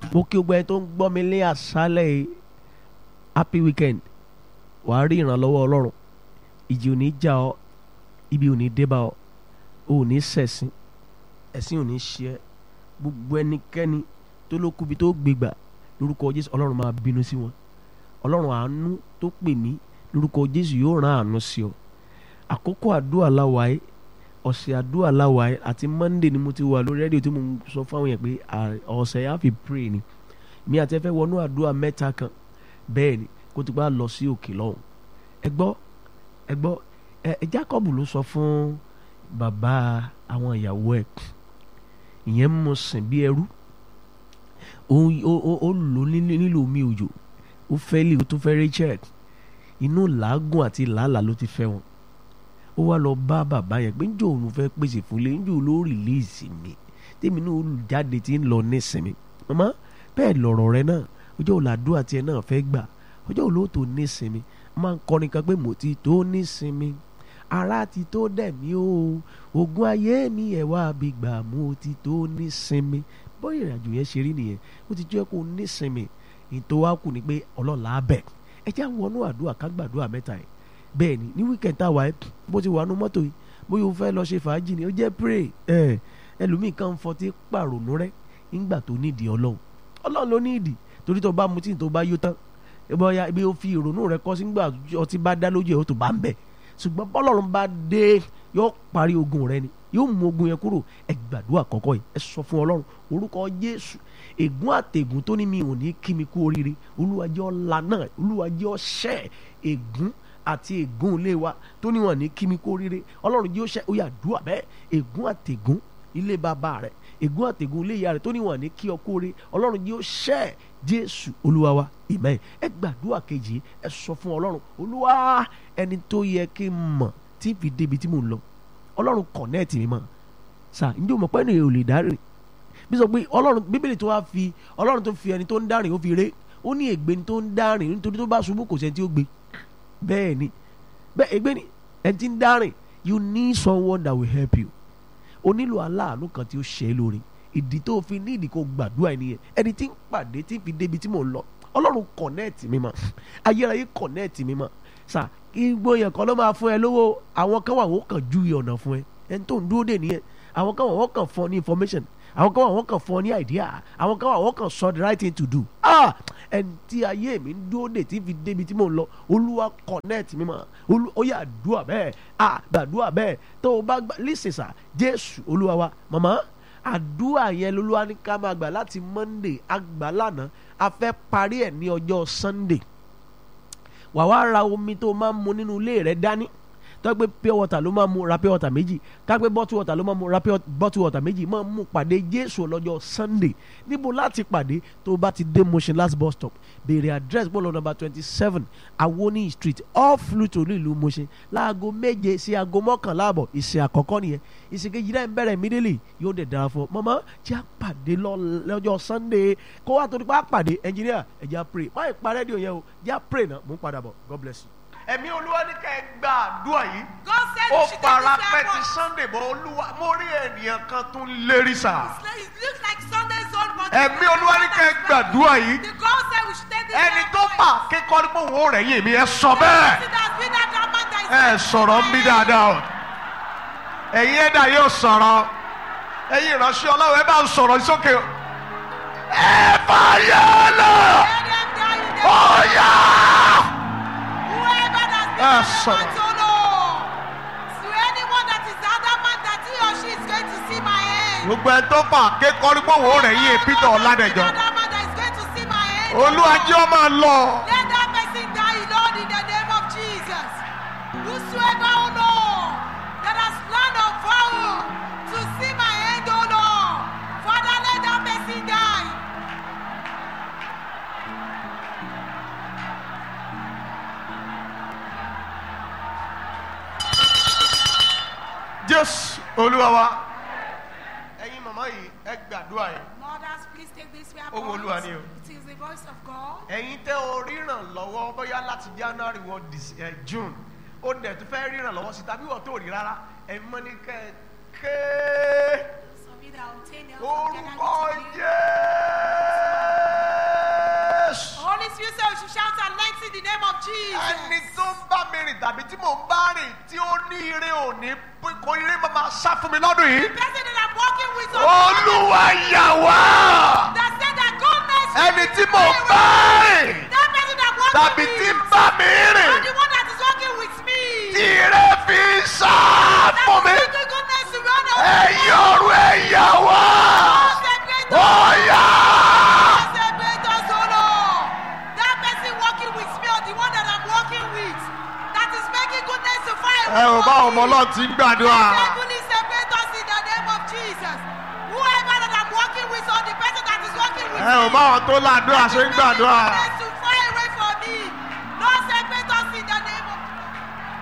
mo kí gbogbo ẹni tó ń gbọ́ mi lé àṣálẹ̀ yìí happy weekend wàá rí ìrànlọ́wọ́ ọlọ́run ìjì ò ní já ọ ibi ò ní dé bá ọ o ò ní ṣẹ̀sín ẹ̀sìn ò ní ṣe ẹ́ gbogbo ẹnikẹ́ni tó ló kúbi tó gbégbà lórúkọ jésù ọlọ́run máa bínú sí wọn ọlọ́run àánú tó pè mí lórúkọ jésù yóò rán àánú sí ọ àkókò àdúrà láwàá ọ̀sẹ̀ àdúrà láwàá àti monday ni mo ti wà lórí rédíò tí mo ń sọ fáwọn yẹn pé ọ̀sẹ̀ yà fi pray ni mi àti ẹ fẹ́ wọnú àdúrà mẹ́ta kan bẹ́ẹ̀ ni kó tó bá lọ sí òkè lọ́hùn ẹ gbọ́ ẹ gbọ́ ẹ Jacob ló sọ fún bàbá àwọn ìyàwó ẹ̀ ìyẹn mú sìn bí ẹrú ó lò nílò omi òjò ó fẹ́ lè ó tún fẹ́ Rachel inú làágùn àti làálàá ló ti fẹ́ wọn ó wá lọ bá bàbá yẹn pé njó òun fẹ́ pèsè fún lé njó ló rìlíìsì mi tèmi náà olùjáde ti ń lọ nísìnyí màmá bẹ́ẹ̀ lọ̀rọ̀ rẹ náà ọjọ́ òlàdúrà tiẹ̀ náà fẹ́ gbà ọjọ́ òlóòtú nísìnyí máa ń kọrin kan pé mo ti tó nísìnyí ara ti tó dẹ̀ mí o ogun ayé mi ẹ̀ wá bí gbà mo ti tó nísìnyí bóyá ìrìnàjò yẹn ṣe rí nìyẹn ó ti jẹ́ kó nísìnyí ìtò wa kù ni pé ọlọ́lá bẹ̀ ẹ já wọnú àdúrà ká gbàdúrà mẹ́ta yìí bẹ́ẹ̀ ni ní weekend tá a wà ẹ́ bó ti wà nú mọ́tò yìí bóyá o fẹ́ lọ ṣe fàájì ni ó jẹ́ pray ẹ ẹlòmíì kan fọtí pàrònú rẹ nígbà tó nídìí ọlọ́run ọlọ́run ló ní ìdí torí tó bá mutí tó bá yó tán bóyá ibi ó fi ìrònú rẹ kọ́ sígbà ọtí bá dá lójú ẹ̀ ó tó bá ń bẹ̀ ṣùgbọ́n bọ́lọ́run bá dé yóò parí ogun rẹ ni yóò mú ogun yẹn kúrò ẹ gbàdúrà kọ́kọ́ yìí ẹ sọ fún ọlọ́run orúkọ jésù ègún àtẹ̀gún tó ní mi ò ní kí mi kú oríire olúwa jẹ́ ọ̀la náà olúwa jẹ́ ọ̀ṣẹ́ ègún àti ègún ilé wa tó níwọ̀n ní kí mi kú oríire ọlọ́run jẹ́ ọ̀ṣẹ́ ó yá dùà bẹ́ẹ̀ ègún àtẹ̀gún ilé bàbá rẹ̀ ègún àtẹ̀gún ilé ìyá rẹ̀ tó níwọ̀n ní kí ọ kú oríire ọlọ́run jẹ́ ọ̀ṣẹ́ jésù olúwa wa ìmẹ̀ ẹ gbàdúrà kejì ẹ sọ fún ọlọ́run olúwa ẹni tó yẹ kí n mọ̀ tí fi débi tí mò ń lọ ọlọ́run kọ̀nẹ́ẹ̀tì mi mọ̀ sà ǹjẹ́ o mọ̀ pé ènìyàn ò lè dárìn bí sọ pé ọlọ́run bíbélì tó wá fi ọlọ́run tó fi ẹni tó ń dárìn ó fi ré ó ní ègbé ni tó ń dárìn nítorí tó bá ṣubú kò sẹ́ni tí ó gbé bẹ́ẹ̀ ni bẹ́ẹ̀ ègbé ni ẹni tí ń dárìn you need someone that will help you o nílò aláàánú kan tí ó ṣe é lórí ìdí tó fi ní ìdí kó gbàdúrà ẹnìyẹn ẹni tí ń pàdé tí ń fi débi tí mò ń lọ ọlọ́run kọ̀nẹ́ẹ̀tì mi mọ̀ ayérayé kọ̀nẹ́ẹ̀tì mi mọ̀ sà igbó yẹn kan ló máa fún ẹ lówó àwọn kan wà wọ́n kàn ju ọ̀nà fún ẹ ẹni tó ń dúró dè nìyẹn àwọn kan wà wọ́n kàn fún ọ ní information àwọn kan wà wọ́n kàn fún ọ ní idea àwọn kan wà wọ́n kàn sọ the right thing to do ah ẹni tí ayé mi ń dúró dè tí fi débi tí mò ń lọ olúwa connect mi mọ̀ ó yà àdúrà bẹ́ẹ̀ ah gbàdúrà bẹ́ẹ̀ tó o bá gbà listen sà jésù olúwa wa màmá àdúrà yẹn lolúwa ní ká máa gbà láti monday àgbà lánàá a fẹ́ parí ẹ̀ ní ọjọ́ sunday wà wá ra omi tó máa ń mu nínú ilé rẹ dání tó gbé pure water ló máa mu ra pure water méjì ká gbé bottle water ló máa mu ra bottle water méjì máa mú pàdé jésù lọ́jọ́ sunday níbo láti pàdé tó bá ti dé Mushin last bus stop béèrè address bọ́ọ̀lù number twenty seven awoni street off Luto nílùú Mushin láago méje sí aago mọ́kànlá àbọ̀ ìsìn àkọ́kọ́ nìyẹn ìsìn kejì náà ń bẹ̀rẹ̀ immediately yóò dẹ̀ dára fún ọ mọ́mọ́ jẹ́ àpàdé lọ́jọ́ sunday kó wá torí pé àpàdé engineer ẹ jẹ́ pray má ì pa rédíò yẹn o jẹ́ pray náà mò ń padà bọ̀ God bless you ẹ̀mí olúwa ní ká ẹ gba àdúrà yìí. God said ó you should take para this pẹ́ ti weapon. sunday bọ̀ olúwa mo rí ènìyàn kan tó ń lérí sà. It looks like Sunday's own but ẹ̀mí olúwa ní ká ẹ gbàdúrà yìí. The God said we should take this ẹni tó weapon. bà kíkọ́ ní pòun ó rẹ̀yìn mi ẹ sọ bẹ́ẹ̀. It has been that drama that is ẹ sọ̀rọ̀ ń bí dáadáa o. ẹ̀yin ẹ̀dá yóò sọ̀rọ̀ ẹ̀yin ìránṣẹ́ ọlọ́run ẹ bá ń sọ̀rọ̀ sókè o. ẹ fàyà lọ. Let them die in the- ó yá. Whoever that Ah, speaks son. to know. To anyone that is adamant that he or she is going to see my end. gbogbo ẹ tó bà kíkọ́ ní pòun ó rẹ̀yìn Peter Ọládẹjọ. Adamant that is going to see my end. olúwa jẹ́ ọ máa lọ. Let that person die, Lord, in the name of Jesus. Whosoever, oh Lord, that has planned or vowed to see my end, oh Lord, Father, let that person die. jésù olúwa wa ẹ̀yin màmá yìí ẹ gbàdúrà yìí Mothers, please take this way. Ohùn Olúwa ni o. It is the voice of God. ẹ̀yin tẹ́ o ríran lọ́wọ́ bóyá láti january wọ dis- eh, june ó dẹ̀ tó fẹ́ ríran lọ́wọ́ sí tàbí wọ́n tó rí rárá ẹ̀yin mọ́ ní kẹ́ ẹ ké Some of you that obtain help from orúkọ Ghana, jẹ́ Jesus. ẹni tó ń bá mi rìn tàbí tí mò ń bá rìn tí ó ní ire òní kò ire máa máa sá fún mi lọ́dún yìí. Person that I'm walking with on olúwa yà wá that said that goodness will ẹni tí be mò ń with bá me. rìn That person that walking tàbí with tí ń bá mi rìn and the one that is walking with me. tí ire fi ń sá That fún mi. is speaking goodness to run over. ẹ̀yin ọ̀run ẹ̀ yà wá Oh, separate us. ọ̀yà. Oh, separate us, oh Lord. That person walking with me or the one that I'm walking with that is making goodness to fire. ẹ ò bá ọmọ ọlọ́run ti ń gbàdúrà. Heavenly separate us in the name of Jesus. Whoever that I'm walking with or the person that is walking with ẹ ò bá àwọn tó ládùúrà ṣe ń gbàdúrà.